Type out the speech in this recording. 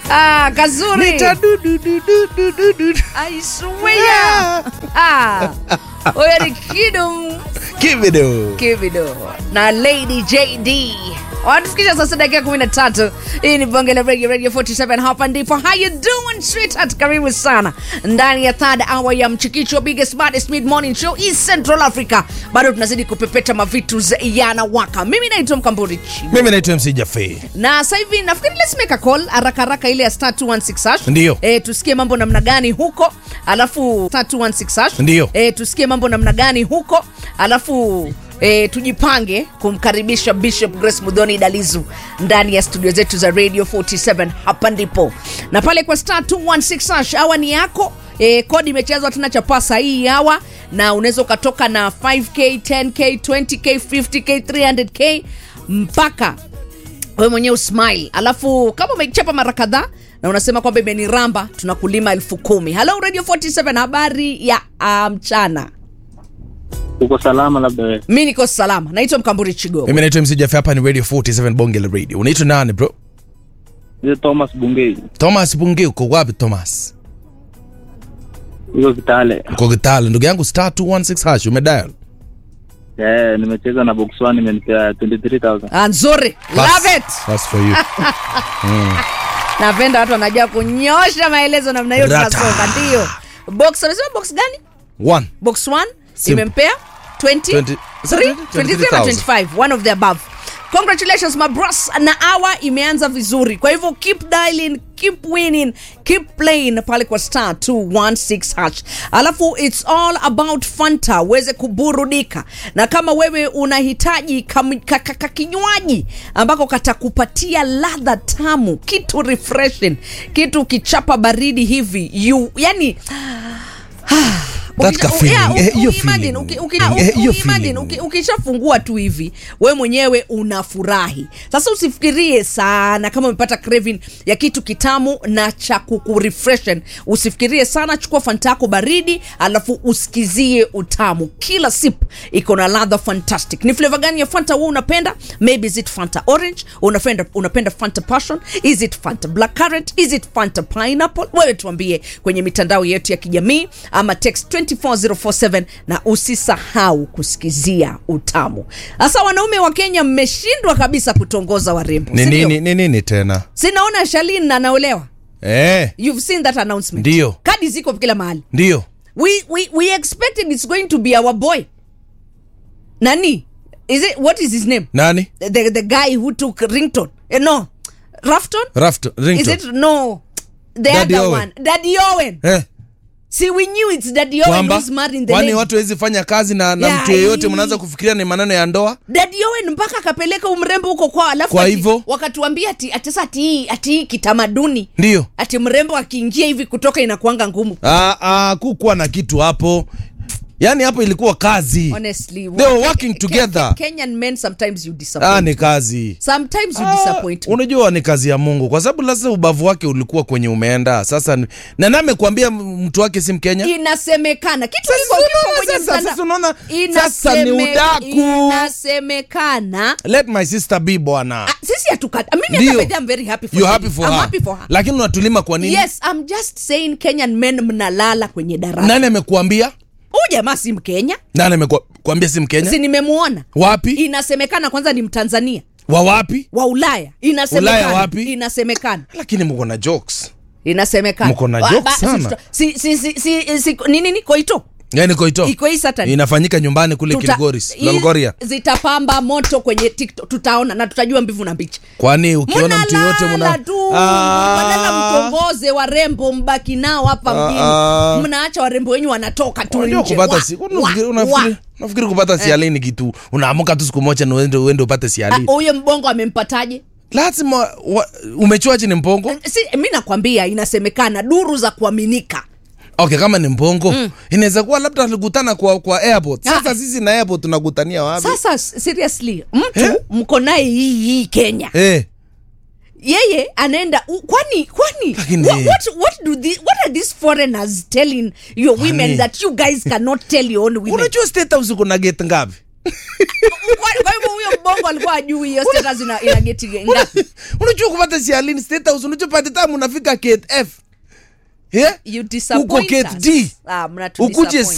Ah, kazuri. Nita du du du du du du du. I swear. Ah. Huyo ni Kidum Kibido. Kibido na Lady JD wanatufikisha sasa dakika kumi na tatu. Hii ni bonge la radio radio 47 hapa ndipo. How you doing sweetheart? Karibu sana ndani ya third hour ya mchikicho biggest baddest mid morning show East Central Africa. Bado tunazidi kupepeta mavitu za yanawaka. Mimi naitwa Mkamburi Chibu. Mimi naitwa MC Jaffe. na sasa hivi nafikiri let's make a call haraka haraka ile ya star 216 hash Ndiyo. e, tusikie mambo namna gani huko alafu star 216 hash Ndiyo. e, tusikie mambo namna gani huko alafu E, tujipange kumkaribisha Bishop Grace Mudhoni Dalizu ndani ya studio zetu za Radio 47 hapa ndipo na pale kwa star 216 hash hawa ni yako e, kodi imechezwa tena chapasa hii hawa na unaweza ukatoka na 5k 10k 20k 50k 300k mpaka wewe mwenyewe usmile alafu kama umechapa mara kadhaa na unasema kwamba imeniramba tunakulima elfu kumi halo radio 47 habari ya ah, mchana uko salama labda wewe mi niko salama naitwa mkamburi chigo Mimi naitwa MC Jaffe hapa ni Radio 47 Bonge la Radio. Unaitwa nani bro? Ni thomas bungei Thomas Bunge uko wapi Thomas? iko kitale Uko Kitale ndugu yangu star 216 hash umedial. yeah, nimecheza na box one imenipea 23000 Ah, nzuri love it That's for you. napenda watu wanajua kunyosha maelezo namna hiyo Rata. tunasonga ndio box amesema box gani One. box 1 Simple. imempea 20 20 3 23 ama 23,000. 25 one of the above congratulations my bros na hour imeanza vizuri kwa hivyo keep dialing keep winning keep playing pale kwa star 216 hash alafu it's all about fanta uweze kuburudika na kama wewe unahitaji kam- ka- ka- ka- kinywaji ambako katakupatia ladha tamu kitu refreshing kitu kichapa baridi hivi you yani That Ukisha- ka feeling, yeah, eh, u- hiyo uimagine, feeling. uki- uki- Eh, u- hiyo uimagine, feeling. uki- ukishafungua tu hivi we mwenyewe unafurahi sasa usifikirie sana kama umepata craving ya kitu kitamu na cha kukurefreshen usifikirie sana chukua fanta yako baridi alafu usikizie utamu kila sip iko na ladha fantastic ni flavor gani ya fanta wewe unapenda maybe is it fanta orange unapenda, unapenda fanta passion is it fanta black currant is it fanta pineapple wewe tuambie kwenye mitandao yetu ya kijamii ama text 24047 na usisahau kusikizia utamu sasa wanaume wa kenya mmeshindwa kabisa kutongoza warembo Ni si ndio? nini ni nini tena? sinaona shalin anaolewa Eh, you've seen that announcement Ndio. kadi ziko kila mahali ndio. we, we, we expected it's going to be our boy nani is it what is his name Nani? the, the guy who took rington eh, no rafton Rafton, is Rington. it no the Daddy other Owen. one daddy owen Eh, see we knew it's daddy owen kwamba who's marrying the kwani lady. watu hawezi fanya kazi na, na Yeah, mtu yeyote hii- mnaanza kufikiria ni maneno ya ndoa? daddy owen mpaka akapeleka umrembo huko kwao alafu Kwa ati- hivyo? wakatuambia ati ati sasa ati hii ati hii kitamaduni Ndio. ati mrembo akiingia hivi kutoka inakuanga ngumu Ah, ah, kukuwa na kitu hapo. Yaani hapo ilikuwa kazi. honestly They were working together. kenyan men sometimes you disappoint Ah, ni kazi. sometimes you Ah, disappoint me. unajua ni kazi ya mungu kwa sababu lazima ubavu wake ulikuwa kwenye umeenda sasa ni- na nani amekwambia m- mtu wake si mkenya inasemekana kitu Sasa kiko kiko unaona kwenye sasa, mtandao. sasa unaona, Inaseme- sasa ni udaku. inasemekana let my sister be bwana Ah, sisi hatukata mimi Ndio. hata by the way, I'm very happy for you her. happy for I'm her. happy for her lakini unatulima kwa nini yes i'm just saying kenyan men mnalala kwenye darasa nani amekuambia huyu jamaa si mkenya nani amekuambia si mkenya si nimemwona wapi inasemekana kwanza ni mtanzania wa wapi wa ulaya inasemekana Ulaya wapi? inasemekana lakini mko na jokes inasemekana Mko na Wa- jokes ba- si- sana. si, si, si, si, si, ni nini koito yani koito iko hii Saturday. inafanyika nyumbani kule Tuta- kilgoris hii lolgoria zitapamba moto kwenye tiktok tutaona na tutajua mbivu na mbichi kwani ukiona mtu yoyote mnalala muna tu Ah. badala mtongoze warembo mbaki nao hapa Ah, mjini ah. mnaacha warembo wenyu wanatoka tu Unajua nje kupata Wa- si- wa- unafikiri- wa. unafikiri- unafikiri kupata siali ni kitu unaamuka tu siku moja na uende uende upate Ah, siali huyo mbongo amempataje lazima wa- umechua ni mpongo si mi nakwambia inasemekana duru za kuaminika okay kama ni mpongo inaweza kuwa labda alikutana kwa kwa airport sasa Ah. sisi na airport tunakutania wapi sasa s- seriously mtu mko naye hii hii kenya eh yeye anaenda u- kwani kwani Lakini- what, what, what, do the, what are these foreigners telling your women Kwani- that you guys cannot tell your own women unajua state house kuna gate ngapi kwa kwa hivyo huyo mbongo alikuwa ajui hiyo status ina, ina geti ngapi unajua kupata sialini state house unajua pate tamu unafika kf yeah? you disappoint Uko gate us. D. ah, mnatu ukuje disappoint.